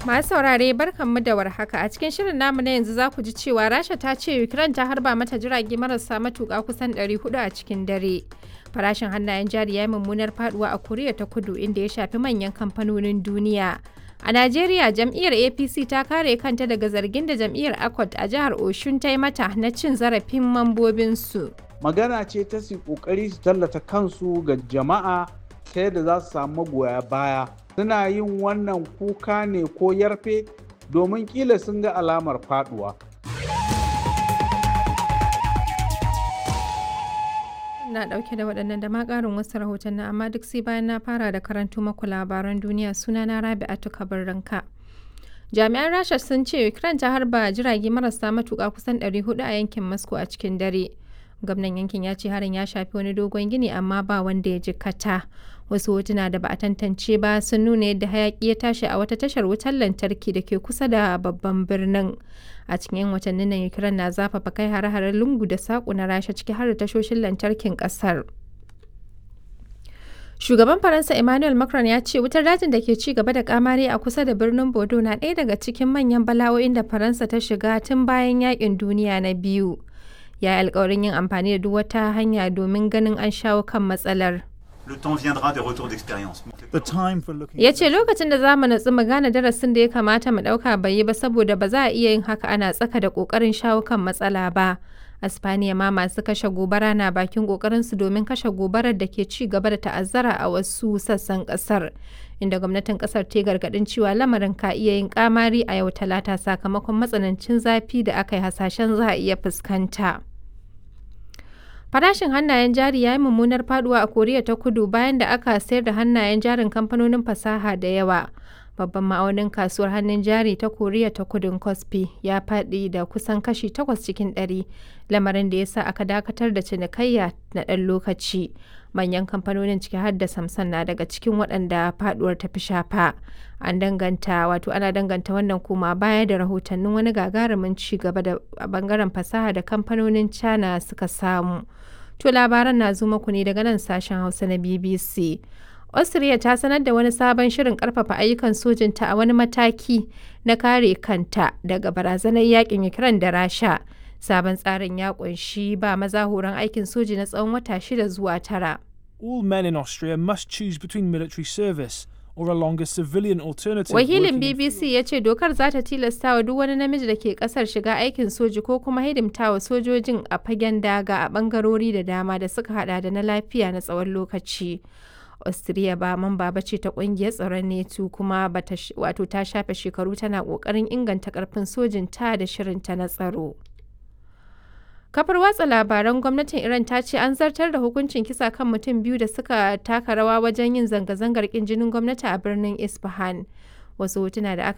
Masu saurare barkanmu da warhaka a cikin shirin namu na yanzu za ku ji cewa Rasha ta ce Ukraine ta harba mata jirage marasa matuƙa kusan 400 a cikin dare. Farashin hannayen jari ya yi mummunar faduwa a Koriya ta Kudu inda ya shafi manyan kamfanonin duniya. A Najeriya jam'iyyar APC ta kare kanta daga zargin da jam'iyyar ACOT a jihar Oshun ta yi mata na cin zarafin mambobinsu. magana ce ta su kokari su tallata kansu ga jama'a ta yadda za su samu magoya baya suna yin wannan kuka ne ko yarfe domin kila sun ga alamar faduwa Na dauke da waɗannan da ma ƙarin wasu rahoton na amma duk sai bayan na fara da karanto maku labaran duniya suna na Rabi'atu Kabirranka. Jami'an Rasha sun ce Ukraine ta harba jirage marasa matuƙa kusan 400 a yankin Moscow a cikin dare. gwamnan yankin ya ce harin ya shafi wani dogon gini amma ba wanda ya jikkata wasu hotuna da ba a tantance ba sun nuna yadda hayaki ya tashi a wata tashar wutar lantarki da ke kusa da babban birnin a cikin 'yan watannin nan ukraine na zafafa kai hare-haren lungu da saƙo na rasha ciki har da tashoshin lantarkin ƙasar Shugaban Faransa Emmanuel Macron ya ce wutar dajin da ke ci gaba da kamari a kusa da birnin Bordeaux na ɗaya daga cikin manyan bala'o'in da Faransa ta shiga tun bayan yakin duniya na biyu. ya yi alkawarin yin amfani da duk wata hanya domin ganin an shawo kan matsalar. Le temps viendra des retours d'expérience. The time for looking Ya ce lokacin da za mu natsu mu gane darasin da ya kamata mu ɗauka bai yi ba saboda ba za a iya yin haka ana tsaka da ƙoƙarin shawo kan matsala ba. A Spaniya ma masu kashe gobara na bakin ƙoƙarinsu domin kashe gobarar da ke ci gaba da ta'azzara a wasu sassan ƙasar. Inda gwamnatin ƙasar ta gargaɗin cewa lamarin ka iya yin ƙamari a yau talata sakamakon matsanancin zafi da aka yi hasashen za a iya fuskanta. Farashin hannayen jari ya yi mummunar faduwa a Koriya ta Kudu bayan da aka sayar da hannayen jarin kamfanonin fasaha da yawa. Babban ma'aunin kasuwar hannun jari ta Koriya ta Kudun Kospi ya faɗi da kusan kashi 8 cikin 100, lamarin da ya sa aka dakatar da cinikayya na ɗan lokaci. Manyan kamfanonin ciki har da Samsung na daga cikin waɗanda faduwar ta fi shafa. An danganta wato ana danganta wannan koma baya da rahotannin wani gagarumin ci gaba da a bangaren fasaha da kamfanonin China suka samu. To labaran na zo muku ne daga nan sashen Hausa na BBC. Austria ta sanar da wani sabon shirin karfafa ayyukan sojinta a wani mataki na kare kanta daga barazanar yakin Ukraine da Rasha. Sabon tsarin ya kunshi ba maza horon aikin soji na tsawon wata shida zuwa tara. all men in Austria must choose between military service or a longer civilian alternative. Wakilin working in BBC ya ce dokar za ta tilasta wa duk wani namiji da ke kasar shiga aikin soji ko kuma hidimta wa sojojin a fagen daga a bangarori da dama da suka hada da na lafiya na tsawon lokaci. Austria ba mamba ba ce ta kungiyar tsaron NATO kuma bata sh- wato ta shafe shekaru tana kokarin inganta karfin sojin ta da shirinta na tsaro. Kafar watsa labaran gwamnatin Iran ta ce an zartar da hukuncin kisa kan mutum biyu da suka taka rawa wajen yin zanga-zangar kin jinin gwamnati a birnin Isfahan. Wasu hotuna da aka